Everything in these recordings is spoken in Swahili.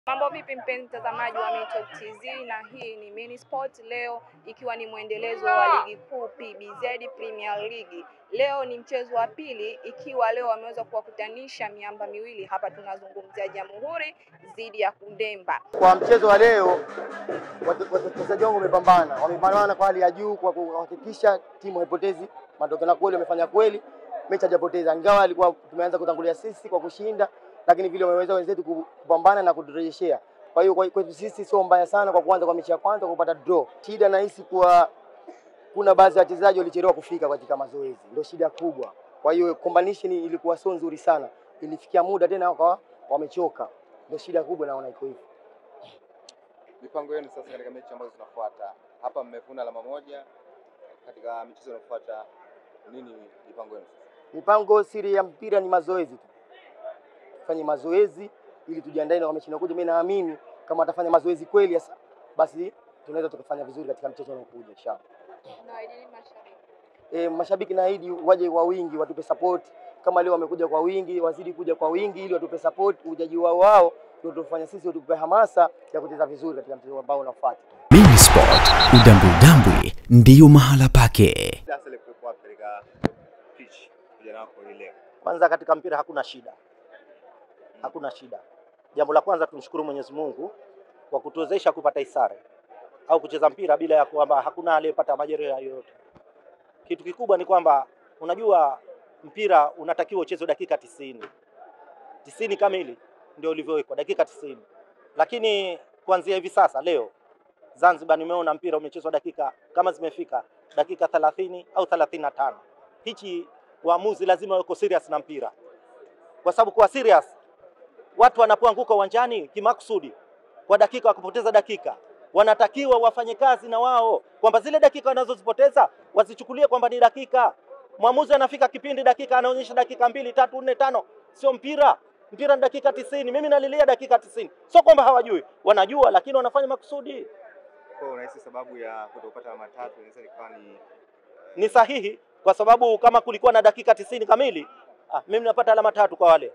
Mambo vipi mpenzi mtazamaji wa Mitop TZ, na hii ni Mini Sport leo ikiwa ni mwendelezo wa ligi kuu PBZ Premier League. Leo ni mchezo wa pili, ikiwa leo wameweza kuwakutanisha miamba miwili hapa. Tunazungumzia Jamhuri dhidi ya Kundemba. Kwa mchezo wa leo wachezaji wangu wamepambana, wamepambana kwa hali ya juu kwa kuhakikisha timu haipotezi matokeo, na kweli wamefanya kweli, mechi hajapoteza, ingawa alikuwa tumeanza kutangulia sisi kwa kushinda, lakini vile wameweza wenzetu kupambana na kuturejeshea. Kwa hiyo kwetu sisi sio mbaya sana kwa kuanza kwa mechi ya kwanza kupata draw. Shida nahisi kuwa kuna baadhi ya wachezaji walichelewa kufika katika mazoezi, ndio shida kubwa. Kwa hiyo combination ilikuwa sio nzuri sana, ilifikia muda tena wakawa wamechoka, ndio shida kubwa, naona iko hivyo. Mipango yenu sasa katika mechi ambazo zinafuata, hapa mmevuna alama moja, katika michezo inayofuata nini mipango yenu sasa? Mipango siri ya mpira ni mazoezi tu, tufanye mazoezi ili tujiandae na mechi inayokuja. Mimi naamini kama atafanya mazoezi kweli sasa, basi tunaweza tukafanya vizuri katika mchezo unaokuja inshallah. E, mashabiki naahidi waje kwa wingi, watupe support kama leo wamekuja kwa wingi, wazidi kuja kwa wingi ili watupe support. Ujaji wao wao ndio tufanya sisi, utupe hamasa ya kucheza vizuri katika mchezo ambao unafuata. Mini Sport, udambwi udambwi ndiyo mahala pake. Sasa ile kuwepo wapi katika pitch vijana wako hii leo? Kwanza katika mpira hakuna shida, hakuna shida. Jambo la kwanza tumshukuru Mwenyezi Mungu kwa kutuwezesha kupata isare au kucheza mpira bila ya kwamba hakuna aliyepata majeraha yoyote. Kitu kikubwa ni kwamba unajua mpira unatakiwa uchezwe dakika tisini tisini kamili ndio ulivyowekwa dakika tisini lakini kuanzia hivi sasa leo Zanzibar nimeona mpira umechezwa dakika kama zimefika dakika thelathini au thelathini na tano. Hichi waamuzi lazima wako serious na mpira, kwa sababu kwa serious watu wanapoanguka uwanjani kimakusudi kwa dakika wakupoteza dakika, wanatakiwa wafanye kazi na wao kwamba zile dakika wanazozipoteza wazichukulie kwamba ni dakika. Mwamuzi anafika kipindi dakika anaonyesha dakika mbili tatu nne tano, sio mpira. Mpira ni dakika tisini. Mimi nalilia dakika tisini, sio kwamba hawajui, wanajua, lakini wanafanya makusudi. Kwa hiyo unahisi sababu ya kutopata alama tatu inaweza ikawa ni Ni sahihi kwa sababu kama kulikuwa na dakika tisini kamili, ah, mimi napata alama tatu kwa wale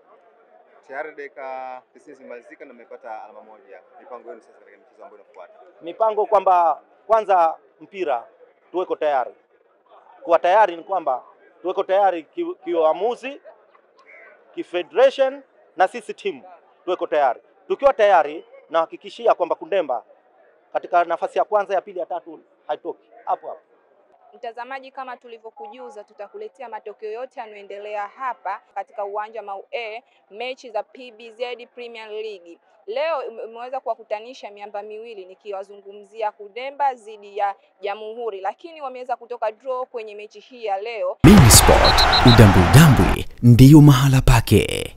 tayari dakika tisini zimemalizika na mmepata alama moja. Mipango yenu sasa katika michezo ambayo inafuata? mipango kwamba kwanza mpira tuweko tayari. Kuwa tayari ni kwamba tuweko tayari ki- kiuamuzi, kifederation na sisi timu tuweko tayari. Tukiwa tayari, nahakikishia kwamba Kundemba katika nafasi ya kwanza, ya pili, ya tatu haitoki hapo hapo. Mtazamaji, kama tulivyokujuza, tutakuletea matokeo yote yanayoendelea hapa katika uwanja Mau A, mechi za PBZ Premier League. Leo ime- imeweza kuwakutanisha miamba miwili, nikiwazungumzia Kundemba dhidi ya Jamhuri, lakini wameweza kutoka draw kwenye mechi hii ya leo. Mini Sport, udambwi udambwi ndiyo mahala pake.